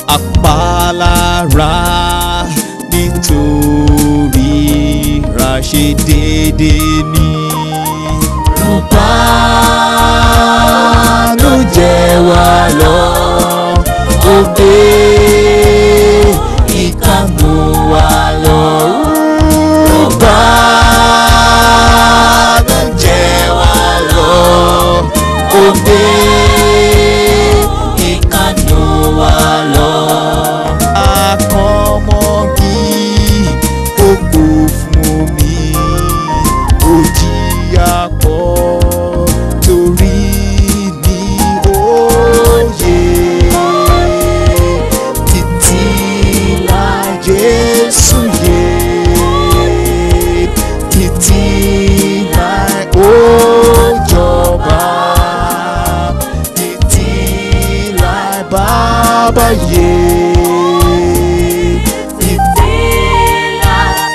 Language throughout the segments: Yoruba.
apálára nítorí ràṣẹ déédéé ní. Rúbá ló jẹ́ wá lọ, ó gbé ìkànnù wá lọ. Rúbá ló jẹ́ wá lọ, ó gbé ìkànnù wá lọ. akọ́mọ́gí ó kú fún mi ó jìyà pọ̀ torí ní òye títí la Jésù yé títí la ó jọba títí la bàbá yé títí la.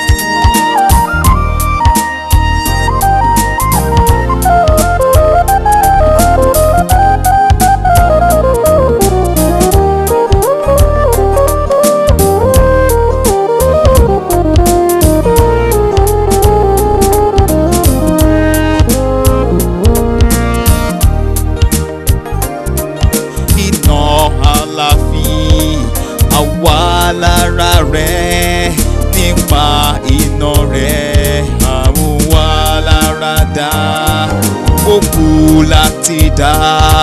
iná àlàáfíà àwa lára rẹ̀ nípa iná rẹ̀ àwọn wa lára dá ó kú láti dá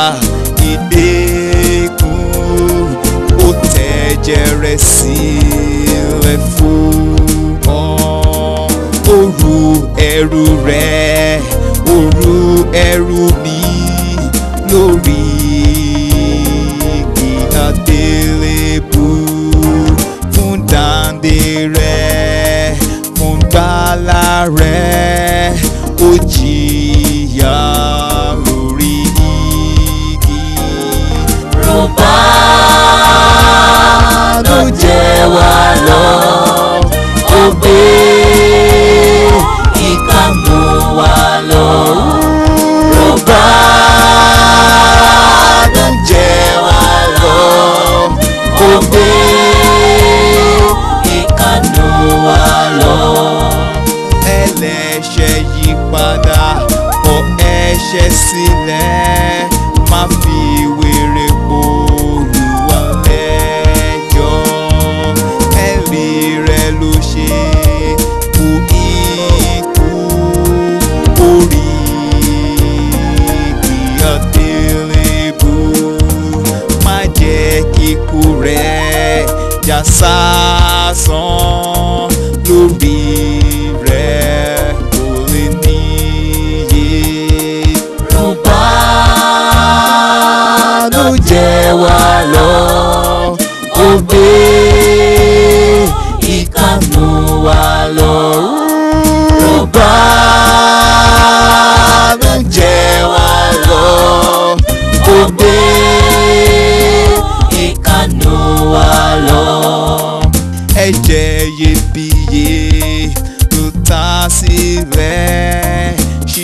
ìdẹ́kùn ó tẹ̀jẹ̀ rẹ̀ sílẹ̀ fún ọ òru ẹrù rẹ̀ òru ẹrù mi lórí igi àgbélébù fún dáǹdè rẹ̀ fún gbàlà rẹ̀ ó jìyà lórí igi. Rúbá ló jẹ́ wá lọ, ó gbé ìkànnù wá lọ. Rúbá ló jẹ́ wá lọ, ó gbé ìkànnù wá lọ. ẹlẹ́ṣẹ̀ yí padà kọ ẹ̀ṣẹ̀ sílẹ̀ má fi wèrè po Olúwa lẹ́jọ́ ẹ̀rí rẹ̀ ló ṣe kú ikú orí igi àgbélébù má jẹ́ kíkú rẹ̀ já sásán lórí rẹ̀ kò lè níye. Rúbá ló jẹ́ wá lọ, ó gbé ìkànnù wá lọ. Rúbá ló jẹ́ wá lọ, ó gbé ìkànnù wá lọ. ẹ̀jẹ̀ iyebíye ló ta sílẹ̀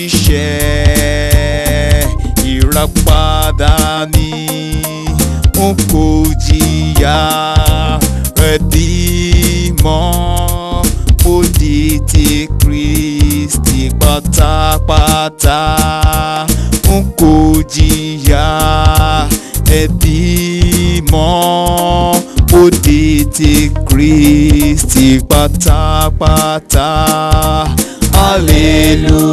ṣiṣẹ́ ìràpadà ni n kò jìyà rẹ̀ bímọ ó di ti Kristi pátápátá n kò jìyà ẹbí mọ́ ó di ti Kristi pátápátá hallelujah.